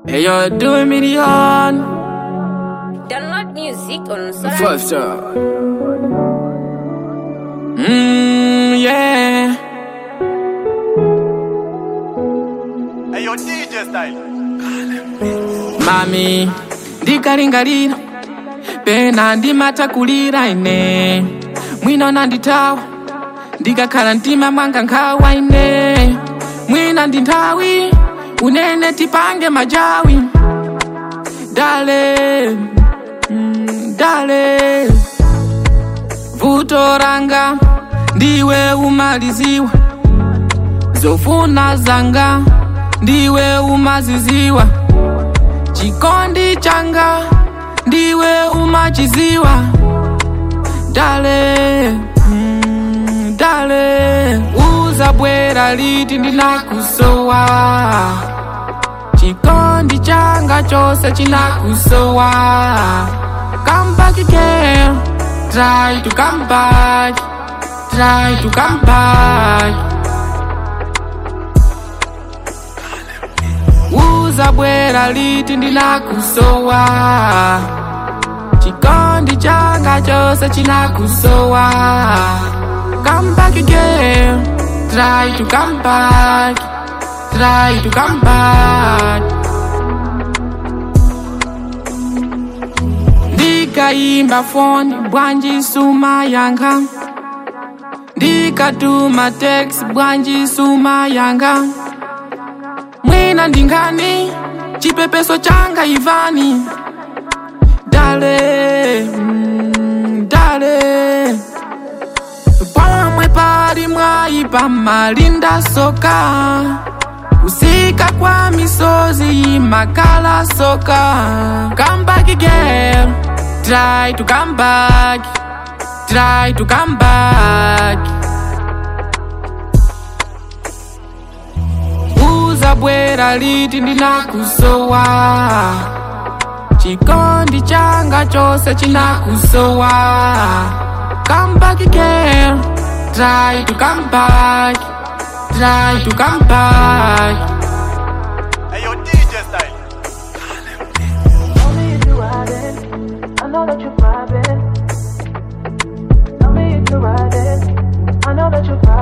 Hey, you're doing me the on. Download music on Spotify. First up. Mmm, yeah. Hey, yo, DJ style. Mami, ndikalingalira pena ndimatakulira ine mwina nanditawa ndikakhala mtima mwanga nkhawa ine mwina ndi nthawi unene tipange majawi dale mm, dale vuto langa ndiwe umaliziwa zofuna zanga ndiwe umaziziwa chikondi changa ndiwe umachiziwa dale mm, dale uzabwera liti ndinakusowa chikondi changa chose chinakusowa come back again try to come back try to come back uzabwera liti ndinakusowa chikondi changa chose chinakusowa come back again try to come back try to come back ndikayimba foni bwanji suma yanga ndikatuma text bwanji suma yanga mwina ndingani chipepeso changa ivani dale mm, dale pomwe pali mwayi pamalinda soka kusika kwa misozi imakala soka come back again try to come back try to come back uzabwera liti ndinakusowa chikondi changa chose chinakusowa come back again try to come back try to come back Hey, yo, DJ style. Tell me if you riding. I know that you're vibing. Tell me if you're riding. I know that you're vibing.